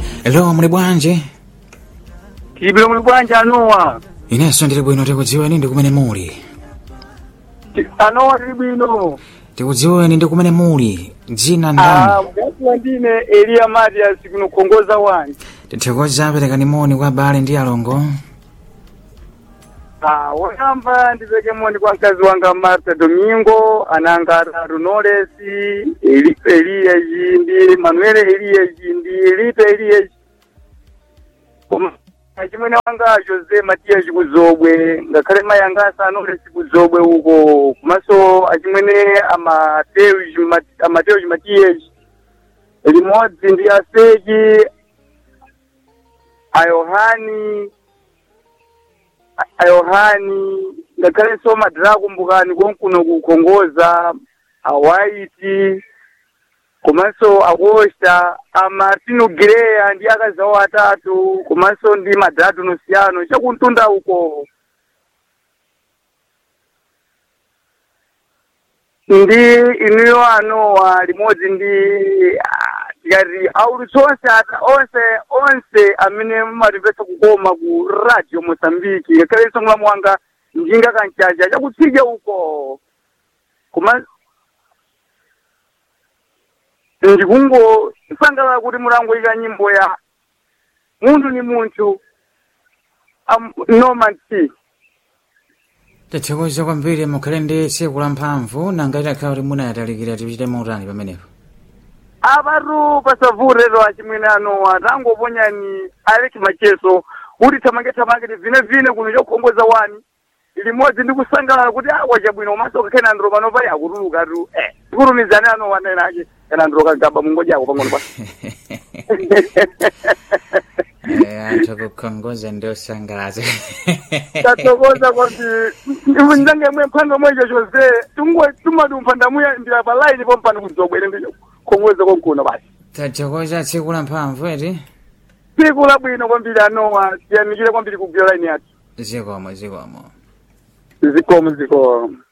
Hello, muli bwanji? Tibile muli bwanji anowa. Inenso ndili bwino tikudziweni ndi kumene muli. Ti- Anowa tili bwino. Tikudziweni ndi kumene muli. Dzina Ah, ndani? mukati ndine Elia Matias kuno Kongoza wani. Tithokoza perekani moni kwa abale ndi alongo. Ah, woyamba ndipeke moni kwa mkazi wanga Marta Domingo, ananga atatu Knowless, Eli, Elia Jindi, Manuel Elia Jindi, Lito Elia Koma achimwene wanga Jose Matias Kuzobwe, ngakhale mai anga asa Knowless Kuzobwe uko, komanso achimwene Amateus Mat- Amateus Matias, limodzi ndi Aseji, Ayohani, ayohani ngakhale so madhira akumbukani konkuno kukhongoza awaiti komanso akosta amartino gireya ndi akazawo atatu komanso ndi madhira tunosiyano chakuntunda uko ndi inuyo anowa limodzi ndi ah, tikati aulutsi onse ata onse onse amene mumatimvetsa kukoma ku radio mosambiki ngakhale msongola wanga njinga kanchacha chakutsika uko koma ndikungo sangalala kuti mulangoyika nyimbo ya munthu ni munthu am, norman t Tithokoza kwambiri mukhale ndi tsiku la mphamvu nanga itakhala kuti munayatalikira tichite mautani pamenepo. avatu pasavurero achimwene anowa tangoponyani alex macheso kuti thamange thamange tivine vine kuno chokhongoza wani limodzi ndi kusangalala kuti awa chabwino komanso kakhena andro pano pali akutuluka tu eh tikulumizane anowa nenake ena andro kagaba mungoja ako pang'ono pa Eh, anthu kukhongoza ndi osangalatsa. tathokoza kuti njange mwe mphando mwecho chose tungo tumadumpha ndamuya ndira pa line pompano kudzobwere ndi khongoza konkuno basi Tathokoza tsiku la mphamvu eti. tsiku labwino kwambiri anowa tiyamikire kwambiri kugwira line yathu Zikomo zikomo. zikomo zikomo